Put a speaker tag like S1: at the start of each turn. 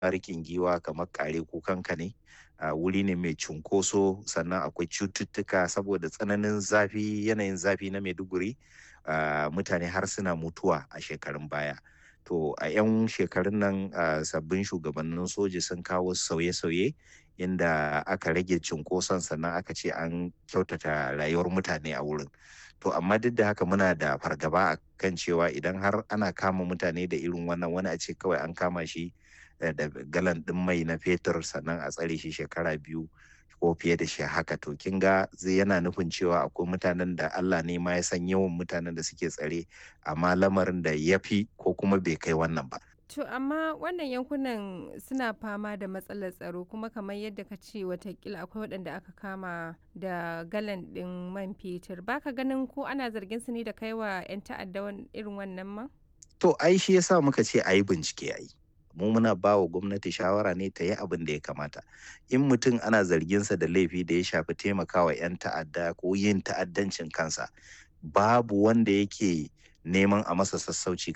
S1: rikin giwa kamar kare kukanka ne uh, wuri ne mai cunkoso sannan akwai cututtuka saboda tsananin zafi yanayin zafi na maiduguri uh, mutane har suna mutuwa a shekarun baya to a 'yan shekarun nan uh, sabbin shugabannin soji sun kawo sauye-sauye inda aka rage cunkoson sannan aka ce an kyautata rayuwar mutane a wurin to amma duk da haka muna da fargaba a kan cewa idan har ana kama mutane da irin wannan wani a ce kawai an kama shi da galan ɗin mai na fetur sannan a tsare shi shekara biyu ko fiye da shi haka to kin ga zai yana nufin cewa akwai mutanen da Allah ne ma ya san yawan mutanen da suke tsare amma lamarin da ya fi ko kuma bai kai wannan ba.
S2: To amma wannan yankunan suna fama da matsalar tsaro kuma kamar yadda ka ce watakila akwai waɗanda aka kama da galan ɗin man fetur baka ganin ko ana zargin su ne da kaiwa 'yan ta'adda irin wannan man?
S1: To ai shi yasa muka ce a yi bincike a yi. mu muna ba wa gwamnati shawara ne ta yi abin da ya kamata in mutum ana zarginsa da laifi da ya shafi taimakawa 'yan ta'adda ko yin ta'addancin kansa babu wanda yake neman a masa sassauci